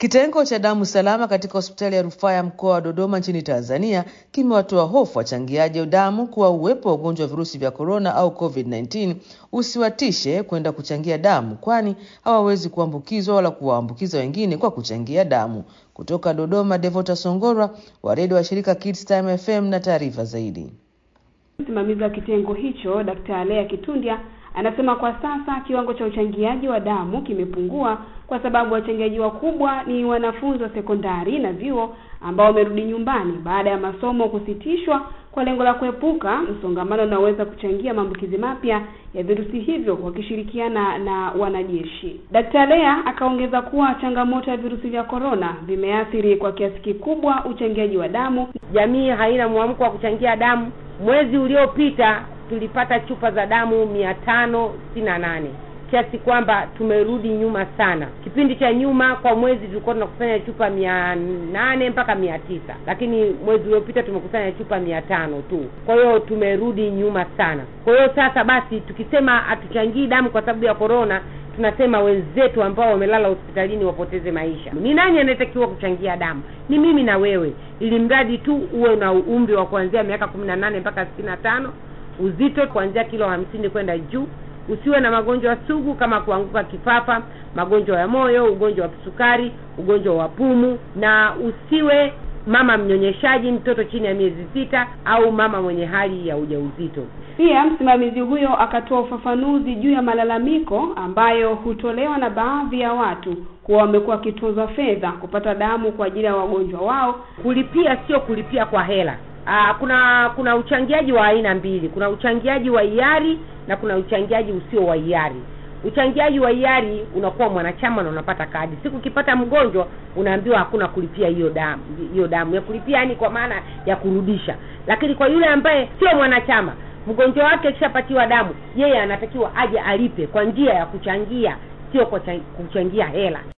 Kitengo cha damu salama katika hospitali ya rufaa ya mkoa wa Dodoma nchini Tanzania kimewatoa hofu wachangiaji wa damu kuwa uwepo wa ugonjwa wa virusi vya korona au COVID-19 usiwatishe kwenda kuchangia damu, kwani hawawezi kuambukizwa wala kuwaambukiza wengine kwa kuchangia damu. Kutoka Dodoma, Devota Songorwa wa redio wa shirika Kids Time FM na taarifa zaidi. Msimamizi wa kitengo hicho Dkt. Lea Kitundya anasema kwa sasa kiwango cha uchangiaji wa damu kimepungua kwa sababu wachangiaji wakubwa ni wanafunzi wa sekondari na vyuo ambao wamerudi nyumbani baada ya masomo kusitishwa kwa lengo la kuepuka msongamano unaoweza kuchangia maambukizi mapya ya virusi hivyo wakishirikiana na wanajeshi. Dkt. Lea akaongeza kuwa changamoto ya virusi vya korona vimeathiri kwa kiasi kikubwa uchangiaji wa damu. Jamii haina mwamko wa kuchangia damu. Mwezi uliopita tulipata chupa za damu mia tano sitini na nane kiasi kwamba tumerudi nyuma sana. Kipindi cha nyuma kwa mwezi tulikuwa tunakusanya chupa mia nane mpaka mia tisa lakini mwezi uliopita tumekusanya chupa mia tano tu. Kwa hiyo tumerudi nyuma sana. Kwa hiyo sasa basi, tukisema hatuchangii damu kwa sababu ya korona, tunasema wenzetu ambao wamelala hospitalini wapoteze maisha. Ni nani anayetakiwa kuchangia damu? Ni mimi na wewe, ili mradi tu uwe na umri wa kuanzia miaka kumi na nane mpaka sitini na tano uzito kuanzia kilo hamsini kwenda juu usiwe na magonjwa sugu kama kuanguka kifafa, magonjwa ya moyo, ugonjwa wa kisukari, ugonjwa wa pumu, na usiwe mama mnyonyeshaji, mtoto chini ya miezi sita, au mama mwenye hali ya ujauzito. Pia msimamizi huyo akatoa ufafanuzi juu ya malalamiko ambayo hutolewa na baadhi ya watu kuwa wamekuwa wakitozwa fedha kupata damu kwa ajili ya wagonjwa wao. Kulipia sio kulipia kwa hela. Aa, kuna kuna uchangiaji wa aina mbili. Kuna uchangiaji wa hiari na kuna uchangiaji usio wa hiari. Uchangiaji wa hiari unakuwa mwanachama na unapata kadi. Siku ukipata mgonjwa unaambiwa hakuna kulipia hiyo damu, hiyo damu ya kulipia, yani kwa maana ya kurudisha. Lakini kwa yule ambaye sio mwanachama, mgonjwa wake akishapatiwa damu, yeye anatakiwa aje alipe kwa njia ya kuchangia, sio kwa kuchangia hela.